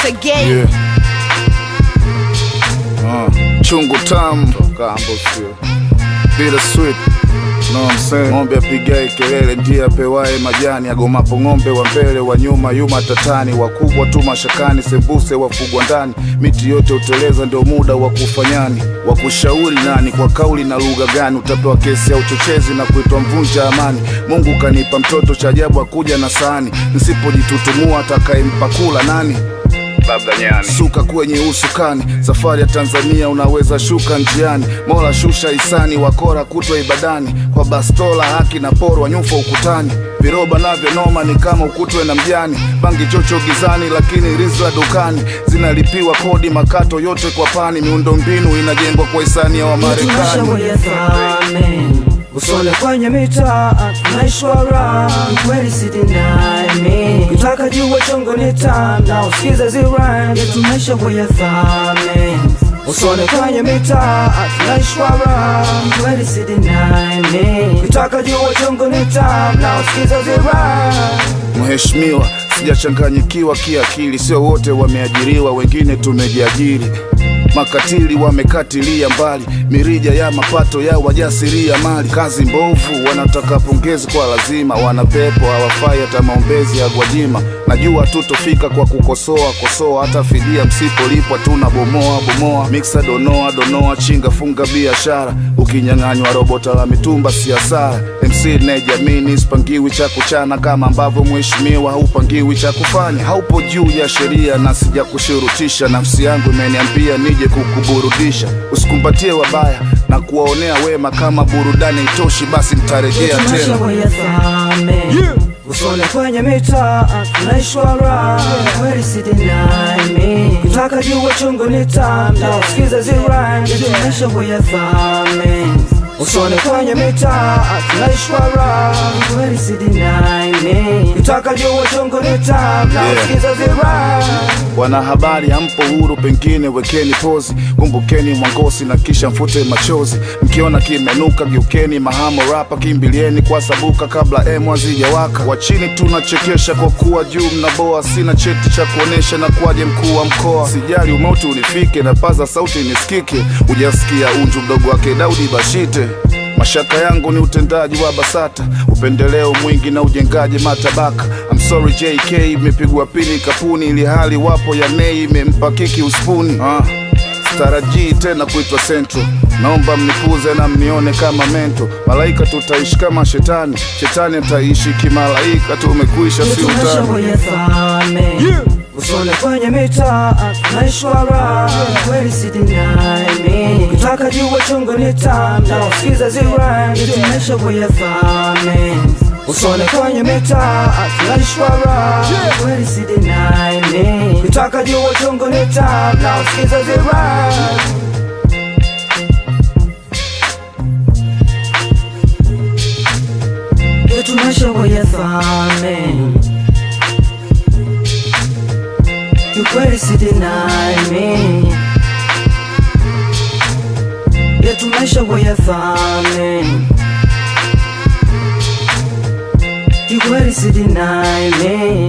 once again. Yeah. Uh, chungu tamu kambo sio bila sweet No, I'm saying. Ng'ombe apigae kelele ndiye apewaye majani, agomapo ng'ombe wa mbele wa nyuma yuma tatani, wakubwa tu mashakani, sembuse wafugwa ndani, miti yote uteleza, ndio muda wa kufanyani, wa kushauri nani, kwa kauli na lugha gani, utapewa kesi ya uchochezi na kuitwa mvunja amani. Mungu kanipa mtoto cha ajabu, akuja na sahani, nisipojitutumua atakayempa kula nani? labda nyani suka kwenye usukani safari ya tanzania unaweza shuka njiani mola shusha hisani wakora kutwa ibadani kwa bastola haki na porwa nyufa ukutani viroba navyo noma ni kama ukutwe na mjani bangi chocho gizani lakini rizla dukani zinalipiwa kodi makato yote kwa pani miundombinu inajengwa kwa hisani ya wamarekani Tunashauri usole kwenye mitaa tunaishwara kweli sidinami kitaka jua chongo ni tam na usikize zirani tunashauri usole kwenye mitaa tunaishwara kweli sidinami kitaka jua chongo ni tam na usikize zirani Mheshimiwa, sijachanganyikiwa kiakili, sio wote wameajiriwa, wengine tumejiajiri. Makatili wamekatilia mbali mirija ya mapato ya wajasiria mali. Kazi mbovu, wanataka pongezi kwa lazima, wanapepo hawafai hata maombezi ya Gwajima. Najua tutofika kwa kukosoa kosoa, hata fidia msipolipwa tuna bomoa bomoa. Miksa donoa donoa, chinga funga biashara, ukinyang'anywa robota la mitumba si hasara. MC nejamini sipangiwi cha kuchana kama ambavyo mheshimiwa haupangiwi cha kufanya. Haupo juu ya sheria na sija kushurutisha, nafsi yangu imeniambia nije kukuburudisha. Usikumbatie wabaya na kuwaonea wema, kama burudani itoshi, basi nitarejea tena. usole kwenye mitaa tunaishwara kweli sidinami kitaka jua chungu ni tam na usikize zirani tunashabuya thami usole kwenye mitaa tunaishwara kweli sidinami kitaka jua chungu ni tam na Yeah. usikize zirani Wanahabari hampo huru, pengine wekeni pozi, kumbukeni mwangosi na kisha mfute machozi. Mkiona kimenuka, geukeni mahamo rapa, kimbilieni kwa sabuka kabla emu hazijawaka. Wa chini tunachekesha kwa kuwa juu mnaboa, sina cheti cha kuonesha na kuwaje mkuu wa mkoa. Sijali umauti unifike na paza sauti nisikike, ujasikia unju mdogo wake Daudi Bashite. Mashaka yangu ni utendaji wa BASATA, upendeleo mwingi na ujengaji matabaka. I'm sorry JK, imepigwa pini kapuni, ili hali wapo ya nei imempa kiki uspuni. Ah, sitarajii tena kuitwa Central, naomba mnipuze na mnione kama mento. Malaika tutaishi kama shetani, shetani ataishi kimalaika. Tumekwisha, si utani. tunashabuya thami usole kwenye mitaa tunaishwara kweli sidinami kitaka jua chungu ni tam na usikize zirani tunashabuya thami usole kwenye mitaa tunaishwara kweli sidinami kitaka jua chungu ni tam na usikize zirani tunashabuya thami kiukweli sidinami yetu maisha wayafame kiukweli sidinami